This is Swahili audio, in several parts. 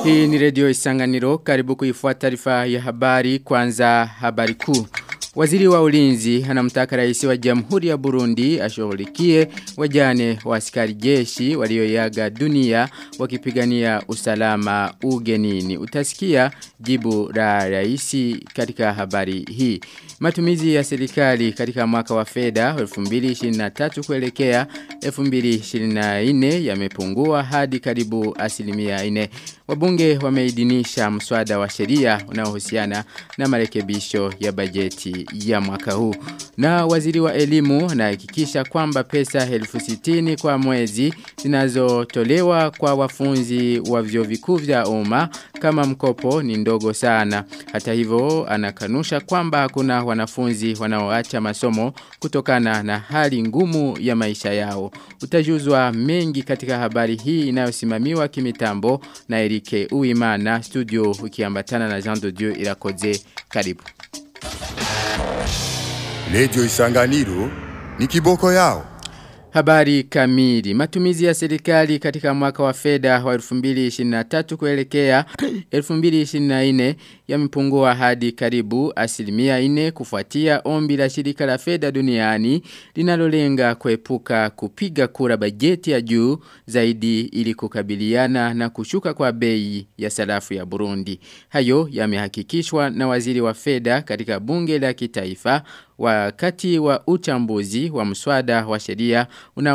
Hii ni redio Isanganiro karibu kuifuata taarifa ya habari kwanza habari kuu. Waziri wa ulinzi anamtaka rais wa Jamhuri ya Burundi ashughulikie wajane wa askari jeshi walioyaga dunia wakipigania usalama ugenini. Utasikia jibu la rais katika habari hii. Matumizi ya serikali katika mwaka wa fedha 2023 kuelekea 2024 yamepungua hadi karibu asilimia 4. Wabunge wameidhinisha mswada wa sheria unaohusiana na marekebisho ya bajeti ya mwaka huu. Na waziri wa elimu anahakikisha kwamba pesa elfu sitini kwa mwezi zinazotolewa kwa wafunzi wa vyuo vikuu vya umma kama mkopo ni ndogo sana. Hata hivyo anakanusha kwamba hakuna wanafunzi wanaoacha masomo kutokana na hali ngumu ya maisha yao. Utajuzwa mengi katika habari hii inayosimamiwa kimitambo na Erike Uimana studio ukiambatana na Jean de Dieu Irakoze. Karibu. Redio Isanganiro ni kiboko yao. Habari kamili. Matumizi ya serikali katika mwaka wa fedha wa 2023 kuelekea 2024 yamepungua hadi karibu asilimia 4 kufuatia ombi la shirika la fedha duniani linalolenga kuepuka kupiga kura bajeti ya juu zaidi ili kukabiliana na kushuka kwa bei ya sarafu ya Burundi. Hayo yamehakikishwa na waziri wa fedha katika bunge la kitaifa wakati wa uchambuzi wa mswada wa sheria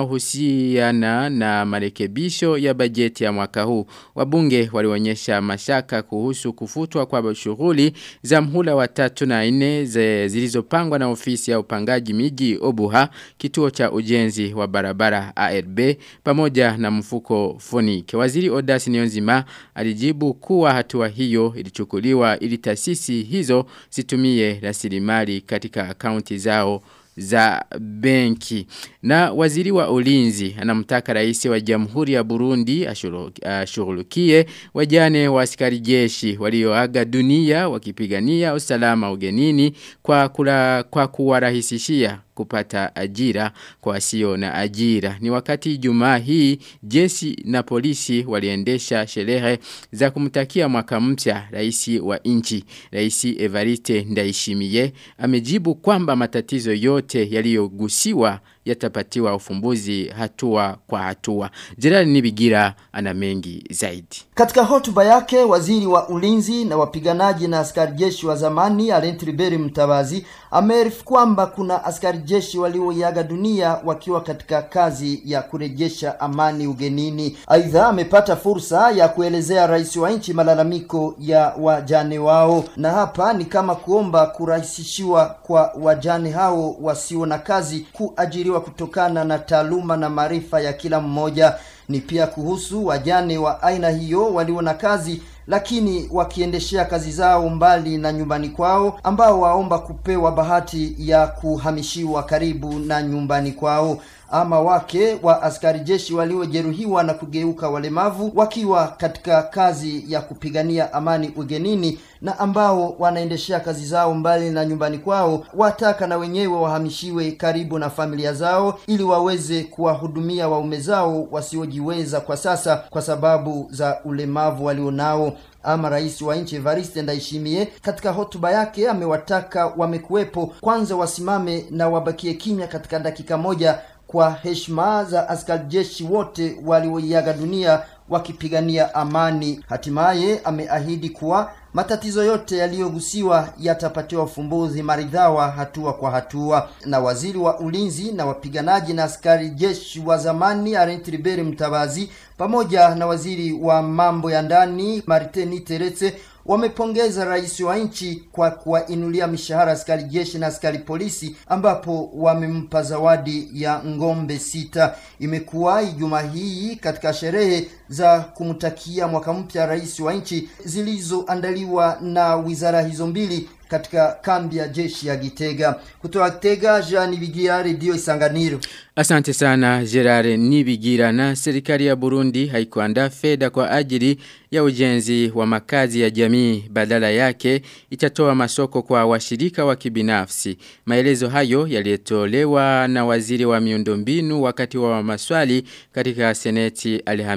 unaohusiana na marekebisho ya bajeti ya mwaka huu. Wabunge walionyesha mashaka kuhusu kufutwa kwa shughuli za mhula wa tatu na nne zilizopangwa na ofisi ya upangaji miji Obuha, kituo cha ujenzi wa barabara ARB pamoja na mfuko Fonike. Waziri Odasi Nionzima alijibu kuwa hatua hiyo ilichukuliwa ili taasisi hizo zitumie rasilimali katika akaunti zao za benki. Na waziri wa ulinzi anamtaka rais wa Jamhuri ya Burundi ashughulikie wajane wa askari jeshi walioaga dunia wakipigania usalama ugenini kwa kula, kwa kuwarahisishia kupata ajira kwa wasio na ajira. Ni wakati Ijumaa hii jeshi na polisi waliendesha sherehe za kumtakia mwaka mpya rais wa nchi. Rais Evariste Ndayishimiye amejibu kwamba matatizo yote yaliyogusiwa yatapatiwa ufumbuzi hatua kwa hatua. Gerard Nibigira ana mengi zaidi. Katika hotuba yake waziri wa ulinzi na wapiganaji na askari jeshi wa zamani Alain Riberi Mtabazi amearifu kwamba kuna askari jeshi walioiaga dunia wakiwa katika kazi ya kurejesha amani ugenini. Aidha, amepata fursa ya kuelezea rais wa nchi malalamiko ya wajane wao, na hapa ni kama kuomba kurahisishiwa kwa wajane hao wasio na kazi kuajiriwa kutokana na taaluma na maarifa ya kila mmoja. Ni pia kuhusu wajane wa aina hiyo walio na kazi lakini wakiendeshea kazi zao mbali na nyumbani kwao ambao waomba kupewa bahati ya kuhamishiwa karibu na nyumbani kwao ama wake wa askari jeshi waliojeruhiwa na kugeuka walemavu wakiwa katika kazi ya kupigania amani ugenini na ambao wanaendeshea kazi zao mbali na nyumbani kwao wataka na wenyewe wahamishiwe karibu na familia zao ili waweze kuwahudumia waume zao wasiojiweza kwa sasa kwa sababu za ulemavu walionao ama rais wa nchi Evariste Ndayishimiye katika hotuba yake amewataka wamekuwepo kwanza wasimame na wabakie kimya katika dakika moja kwa heshima za askari jeshi wote walioiaga dunia wakipigania amani. Hatimaye ameahidi kuwa matatizo yote yaliyogusiwa yatapatiwa ufumbuzi maridhawa hatua kwa hatua. Na waziri wa ulinzi na wapiganaji na askari jeshi wa zamani Arent Riberi Mtabazi pamoja na waziri wa mambo ya ndani Martin Teretse wamepongeza rais wa nchi kwa kuwainulia mishahara askari jeshi na askari polisi ambapo wamempa zawadi ya ngombe sita. Imekuwa Ijumaa hii katika sherehe za kumtakia mwaka mpya rais wa nchi zilizoandaliwa na wizara hizo mbili katika kambi ya jeshi ya Gitega. Kutoka Gitega, Jean Bigira, Radio Isanganiro. Asante sana Gerard Nibigira na serikali ya Burundi haikuandaa fedha kwa ajili ya ujenzi wa makazi ya jamii badala yake itatoa masoko kwa washirika wa kibinafsi. Maelezo hayo yaliyetolewa na waziri wa miundombinu wakati wa maswali katika seneti Alhamisi hii.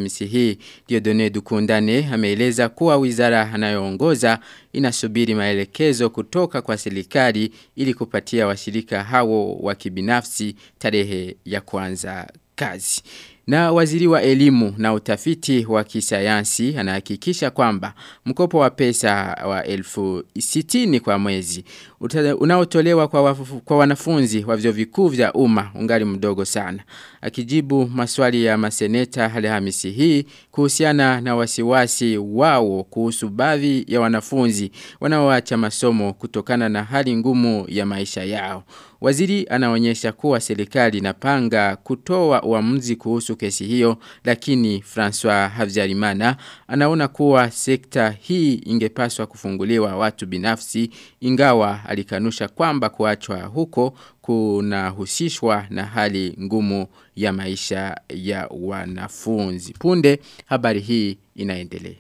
hii Diodone Dukundane ameeleza kuwa wizara anayoongoza inasubiri maelekezo kutoka kwa serikali ili kupatia washirika hao wa kibinafsi tarehe ya kwanza kazi. Na waziri wa elimu na utafiti wa kisayansi anahakikisha kwamba mkopo wa pesa wa elfu sitini kwa mwezi unaotolewa kwa, wafu, kwa wanafunzi wa vyuo vikuu vya umma ungali mdogo sana. Akijibu maswali ya maseneta Alhamisi hii kuhusiana na wasiwasi wao kuhusu baadhi ya wanafunzi wanaoacha masomo kutokana na hali ngumu ya maisha yao. Waziri anaonyesha kuwa serikali inapanga kutoa uamuzi kuhusu kesi hiyo lakini François Havyarimana anaona kuwa sekta hii ingepaswa kufunguliwa watu binafsi ingawa alikanusha kwamba kuachwa huko kunahusishwa na hali ngumu ya maisha ya wanafunzi. Punde habari hii inaendelea.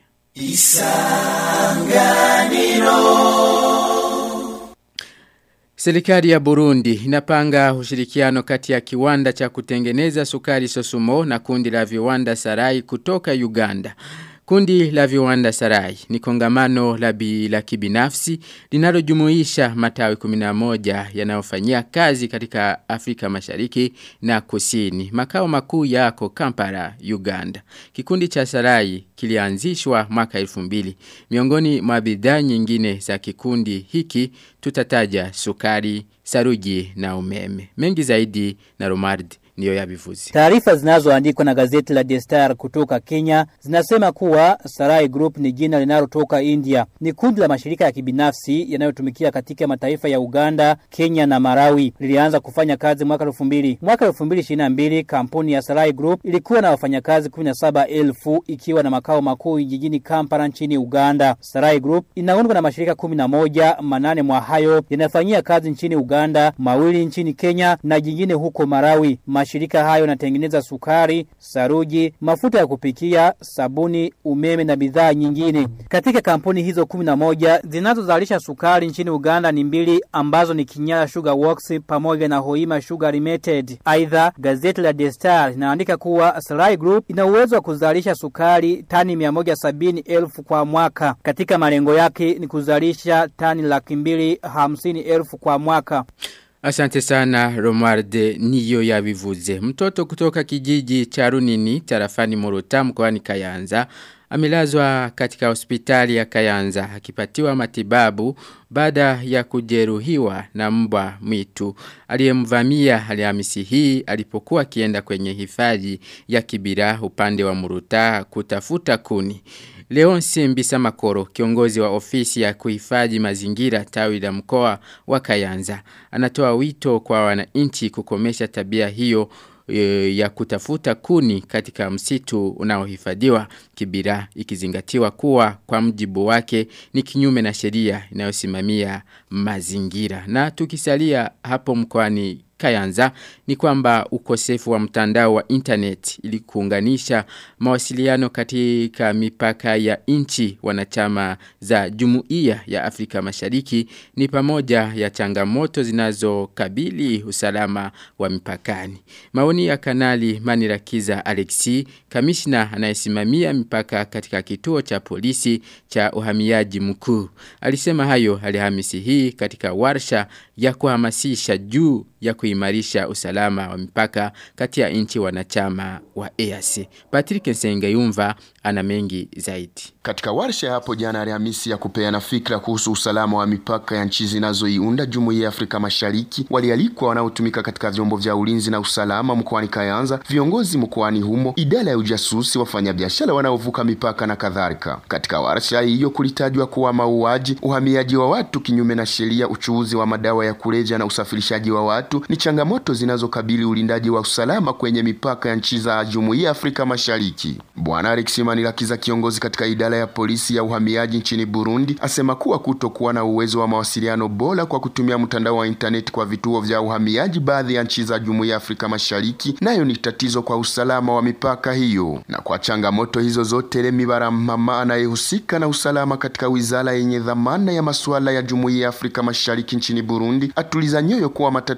Serikali ya Burundi inapanga ushirikiano kati ya kiwanda cha kutengeneza sukari Sosumo na kundi la viwanda Sarai kutoka Uganda. Kundi la viwanda Sarai ni kongamano la, bi, la kibinafsi linalojumuisha matawi 11 yanayofanyia kazi katika Afrika Mashariki na Kusini. Makao makuu yako Kampala, Uganda. Kikundi cha Sarai kilianzishwa mwaka 2000. Miongoni mwa bidhaa nyingine za kikundi hiki tutataja sukari, saruji na umeme. Mengi zaidi na Romardi niyo yabivuzi. Taarifa zinazoandikwa na gazeti la The Star kutoka Kenya zinasema kuwa Sarai Group ni jina linalotoka India. Ni kundi la mashirika ya kibinafsi yanayotumikia katika mataifa ya Uganda, Kenya na Marawi. Lilianza kufanya kazi mwaka 2000. Mwaka 2022 kampuni ya Sarai Group ilikuwa na wafanyakazi 17,000 ikiwa na makao makuu jijini Kampala nchini Uganda. Sarai Group inaundwa na mashirika 11, manane mwa hayo yanafanyia kazi nchini Uganda, mawili nchini Kenya na jingine huko Marawi. Mashirika hayo yanatengeneza sukari, saruji, mafuta ya kupikia, sabuni, umeme na bidhaa nyingine. Katika kampuni hizo 11 zinazozalisha sukari nchini Uganda ni mbili ambazo ni Kinyala Sugar Works pamoja na Hoima Sugar Limited. Aidha, gazeti la The Star linaandika kuwa Sarai Group ina uwezo wa kuzalisha sukari tani 170,000 kwa mwaka. Katika malengo yake ni kuzalisha tani laki mbili hamsini elfu kwa mwaka. Asante sana Romarde niyo ya vivuze. Mtoto kutoka kijiji cha Runini tarafani Morota mkoani Kayanza amelazwa katika hospitali ya Kayanza akipatiwa matibabu baada ya kujeruhiwa na mbwa mwitu aliyemvamia Alhamisi hii alipokuwa akienda kwenye hifadhi ya Kibira upande wa Muruta kutafuta kuni. Leonce Mbisa Makoro, kiongozi wa ofisi ya kuhifadhi mazingira tawi la mkoa wa Kayanza, anatoa wito kwa wananchi kukomesha tabia hiyo e, ya kutafuta kuni katika msitu unaohifadhiwa Kibira ikizingatiwa kuwa kwa mjibu wake ni kinyume na sheria inayosimamia mazingira. Na tukisalia hapo mkoani Kayanza ni kwamba ukosefu wa mtandao wa internet ili kuunganisha mawasiliano katika mipaka ya nchi wanachama za Jumuiya ya Afrika Mashariki ni pamoja ya changamoto zinazokabili usalama wa mipakani. Maoni ya kanali Manirakiza Alexi, kamishna anayesimamia mipaka katika kituo cha polisi cha uhamiaji mkuu. Alisema hayo Alhamisi hii katika warsha ya kuhamasisha juu ya kuimarisha usalama wa mipaka kati ya nchi wanachama wa EAC. Patrick Nsengayumva ana mengi zaidi. Katika warsha hapo jana Alhamisi ya kupeana fikra kuhusu usalama wa mipaka ya nchi zinazoiunda Jumuiya ya Afrika Mashariki, walialikwa wanaotumika katika vyombo vya ulinzi na usalama mkoani Kayanza, viongozi mkoani humo, idara ya ujasusi, wafanyabiashara wanaovuka mipaka na kadhalika. Katika warsha hiyo kulitajwa kuwa mauaji, uhamiaji wa watu kinyume na sheria, uchuuzi wa madawa ya kulevya na usafirishaji wa watu ni changamoto zinazokabili ulindaji wa usalama kwenye mipaka ya nchi za Jumuiya ya Afrika Mashariki. Bwana Alex Manirakiza, kiongozi katika idara ya polisi ya uhamiaji nchini Burundi, asema kuwa kutokuwa na uwezo wa mawasiliano bora kwa kutumia mtandao wa intaneti kwa vituo vya uhamiaji baadhi ya nchi za Jumuiya ya Afrika Mashariki nayo ni tatizo kwa usalama wa mipaka hiyo. Na kwa changamoto hizo zote, Remi Baramama anayehusika na usalama katika wizara yenye dhamana ya masuala ya Jumuiya ya Afrika Mashariki nchini Burundi atuliza nyoyo kuwa matatizo yote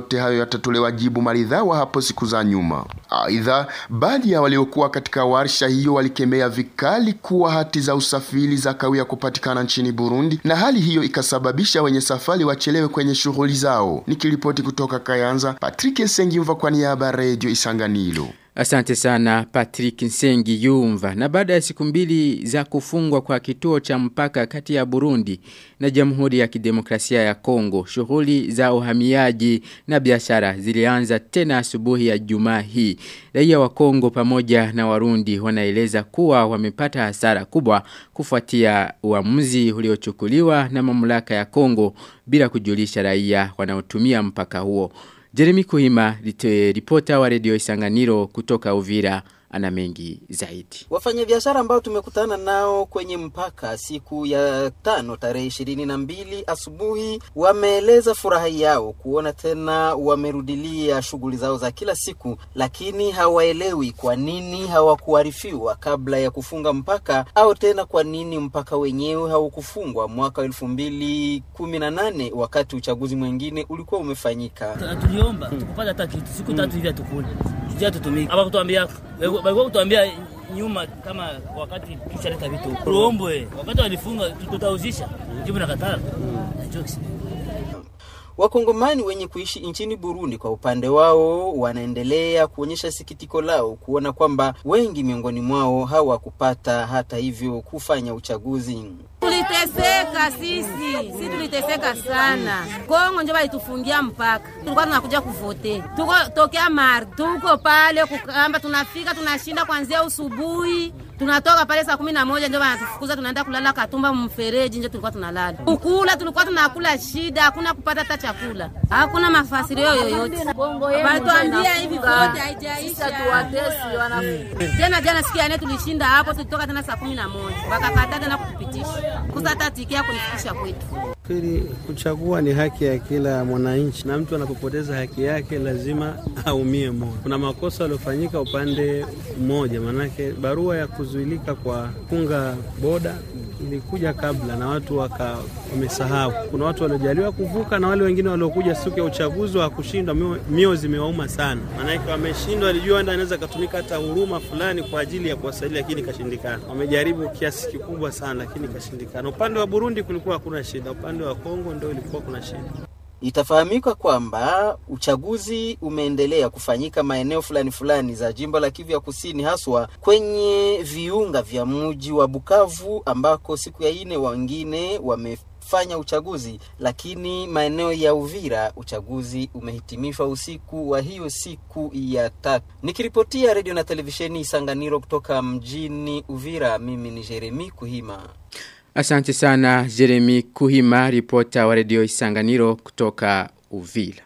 yote hayo yatatolewa jibu maridhawa hapo siku za nyuma. Aidha, baadhi ya waliokuwa katika warsha hiyo walikemea vikali kuwa hati za usafiri za kawia kupatikana nchini Burundi, na hali hiyo ikasababisha wenye safari wachelewe kwenye shughuli zao. Nikiripoti kutoka Kayanza, Patrick Sengimva kwa niaba ya Radio Isanganiro. Asante sana Patrick Nsengi Yumva. Na baada ya siku mbili za kufungwa kwa kituo cha mpaka kati ya Burundi na Jamhuri ya Kidemokrasia ya Kongo, shughuli za uhamiaji na biashara zilianza tena asubuhi ya Jumaa hii. Raia wa Kongo pamoja na Warundi wanaeleza kuwa wamepata hasara kubwa kufuatia uamuzi uliochukuliwa na mamlaka ya Kongo bila kujulisha raia wanaotumia mpaka huo. Jeremy Kuhima, ripota wa redio Isanganiro kutoka Uvira, ana mengi zaidi. Wafanyabiashara ambao tumekutana nao kwenye mpaka siku ya tano tarehe ishirini na mbili asubuhi wameeleza furaha yao kuona tena wamerudilia shughuli zao za kila siku, lakini hawaelewi kwa nini hawakuarifiwa kabla ya kufunga mpaka au tena kwa nini mpaka wenyewe haukufungwa mwaka elfu mbili kumi na nane wakati uchaguzi mwingine ulikuwa umefanyika. Tuliomba tukupata hata kitu siku tatu hivi atukule tujia tutumike hapa kutuambia walikuwa kutuambia nyuma kama wakati tushaleta vitu tuombwe wakati walifunga tutauzisha jibu na katara Wakongomani wenye kuishi nchini Burundi kwa upande wao wanaendelea kuonyesha sikitiko lao kuona kwamba wengi miongoni mwao hawakupata hata hivyo kufanya uchaguzi. Tuliteseka sisi, sisi tuliteseka sana. Kongo ndio walitufungia mpaka. Tulikuwa tunakuja kuvote. Tuko tokea mar, tuko pale kukamba tunafika tunashinda kuanzia usubuhi. Tunatoka pale saa kumi na moja ndio wanatufukuza tunaenda kulala Katumba mfereji ndio tulikuwa tunalala. Kukula tulikuwa tunakula shida, hakuna kupata hata chakula. Hakuna mafasirio yoyote. Walituambia hivi vote haijaisha. Tuwatesi wanafunzi. Tena jana siku ya nne tulishinda hapo tulitoka tena saa kumi na moja. Wakakataa tena kutupitisha. Kusa hata tiki yako kunifikisha kwetu. Kweli kuchagua ni haki ya kila mwananchi, na mtu anapopoteza haki yake lazima aumie moyo. Kuna makosa yaliyofanyika upande mmoja, manake barua ya kuzuilika kwa funga boda ilikuja kabla na watu waka wamesahau. Kuna watu waliojaliwa kuvuka na wale wengine waliokuja siku ya uchaguzi wa kushindwa, mio, mio zimewauma sana, maanake wameshindwa, walijua enda anaweza katumika hata huruma fulani kwa ajili ya kuwasaidia, lakini ikashindikana. Wamejaribu kiasi kikubwa sana, lakini ikashindikana. Upande wa Burundi kulikuwa hakuna shida, upande wa Kongo ndio ilikuwa kuna shida. Itafahamika kwamba uchaguzi umeendelea kufanyika maeneo fulani fulani za jimbo la Kivu ya Kusini, haswa kwenye viunga vya mji wa Bukavu ambako siku ya ine wengine wamefanya uchaguzi, lakini maeneo ya Uvira uchaguzi umehitimishwa usiku wa hiyo siku ya tatu. Nikiripotia redio na televisheni Isanganiro kutoka mjini Uvira, mimi ni Jeremi Kuhima. Asante sana Jeremy Kuhima, ripota wa redio Isanganiro kutoka Uvila.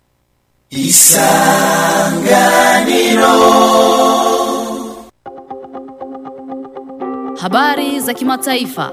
Isanganiro. Habari za kimataifa.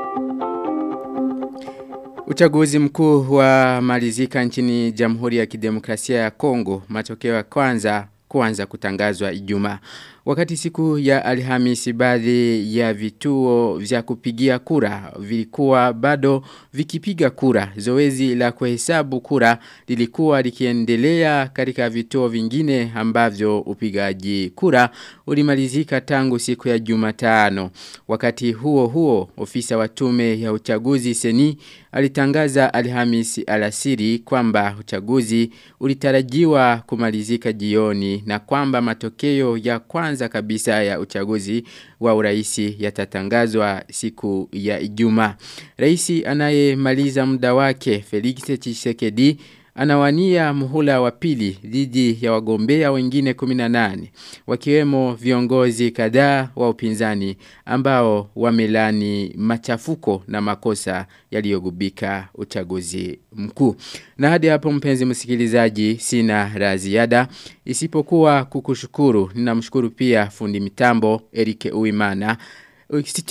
Uchaguzi mkuu wa malizika nchini Jamhuri ya Kidemokrasia ya Kongo, matokeo ya kwanza kuanza kutangazwa Ijumaa. Wakati siku ya Alhamisi baadhi ya vituo vya kupigia kura vilikuwa bado vikipiga kura. Zoezi la kuhesabu kura lilikuwa likiendelea katika vituo vingine ambavyo upigaji kura ulimalizika tangu siku ya Jumatano. Wakati huo huo ofisa wa tume ya uchaguzi seni alitangaza Alhamisi alasiri kwamba uchaguzi ulitarajiwa kumalizika jioni na kwamba matokeo ya kwanza kabisa ya uchaguzi wa uraisi yatatangazwa siku ya Ijumaa. Raisi anayemaliza muda wake Felix Tshisekedi anawania muhula wa pili dhidi ya wagombea wengine 18 wakiwemo viongozi kadhaa wa upinzani ambao wamelani machafuko na makosa yaliyogubika uchaguzi mkuu. Na hadi hapo mpenzi msikilizaji sina la ziada isipokuwa kukushukuru. Ninamshukuru pia fundi mitambo Erike Uimana.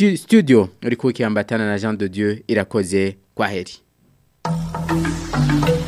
Studio ulikuwa ikiambatana na Jean de Dieu irakoze kwa heri.